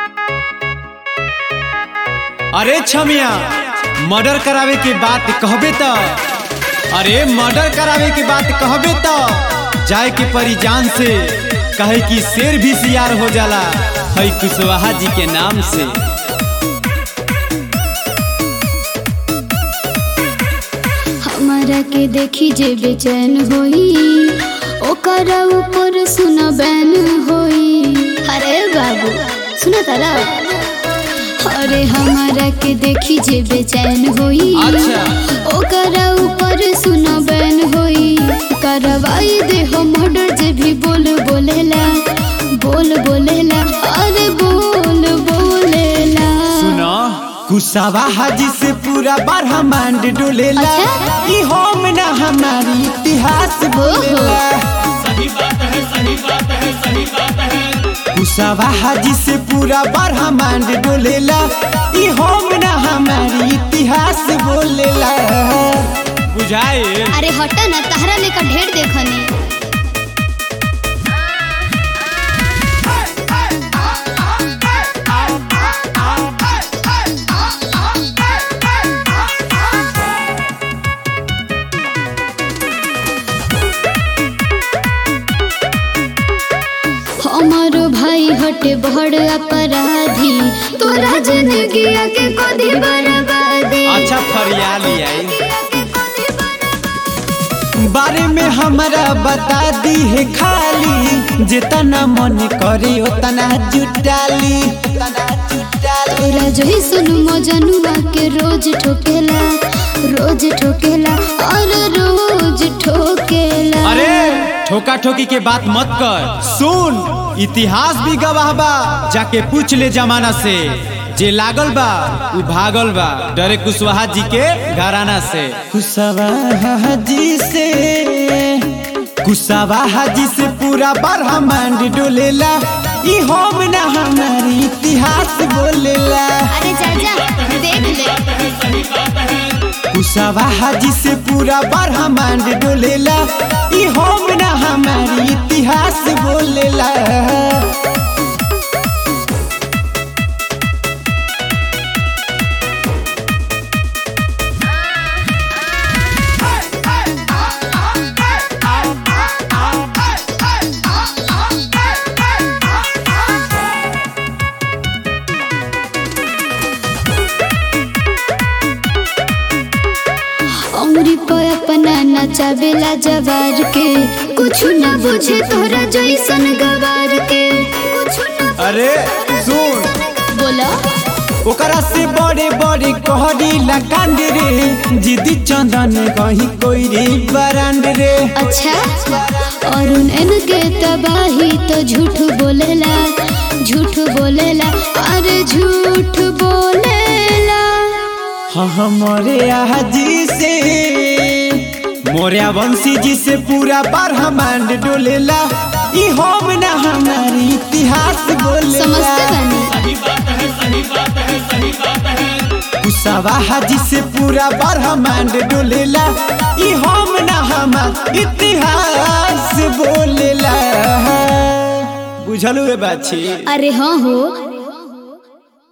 अरे छमिया मर्डर करावे के बात कहबे त अरे मर्डर करावे के बात कहबे त जाए के परी जान से कहे कि शेर भी सियार हो जाला है कुशवाहा जी के नाम से हमारा के देखी जे बेचैन होई ओकर ऊपर सुना बैन होई अरे बाबू सुना तारा अरे हमारा के देखी जे बेचैन होई अच्छा। ओकर ऊपर सुना बैन होई करवाई दे हो मर्डर जे भी बोल बोलेला बोल बोलेला अरे बोल बोलेला सुना कुशवाहा जी से पूरा ब्रह्मांड डोलेला अच्छा? ई होम ना हमारी इतिहास बोलेला कुशवाहा जी से पूरा ब्रह्मांड डोलेला ई होम ना हमारी इतिहास बोलेला बुझाए अरे हटा ना तहरा लेकर ढेर देखनी हमारो भाई हटे बड़ अपराधी तोरा जिंदगी के कदी बर्बादी अच्छा फरियाली आई बारे में हमरा बता दी है खाली जितना मन करे उतना जुटाली तोरा जही सुन मजनुआ के रोज ठोकेला रोज ठोकेला और रोज ठोकेला अरे ठोका ठोकी के बात मत कर सुन इतिहास भी गवाह बा जाके पूछ ले जमाना से जे लागल बा उ भागल बा डरे कुशवाहा जी के घराना से कुशवाहा जी से कुशवाहा जी से पूरा ब्रह्मांड डोलेला ई होम ना हमारी इतिहास बोलेला अरे जा जा देख ले कुशवाहा जी से पूरा ब्रह्मांड डोलेला ई होम ना हमारी इतिहास बोलेला उंगली पर अपना नचावेला जवार के कुछ न बुझे तोरा जैसन गवार के कुछ न अरे सुन बोला ओकरा से बड़े बड़े कहरी लगांड रे जिदी चंदन कही कोई रे बरांड रे अच्छा और इनके तबाही तो झूठ बोलेला झूठ बोलेला अरे झूठ बोलेला हाँ हमारे आजी से मोरिया वंशी जी से पूरा ब्रह्मांड डोलेला ई होम ना हमारी इतिहास बोलेला समझते बनी कुशवाहा जी से पूरा ब्रह्मांड डोलेला ई होम ना हमार इतिहास बोलेला बुझलू ए बाछी अरे हाँ हो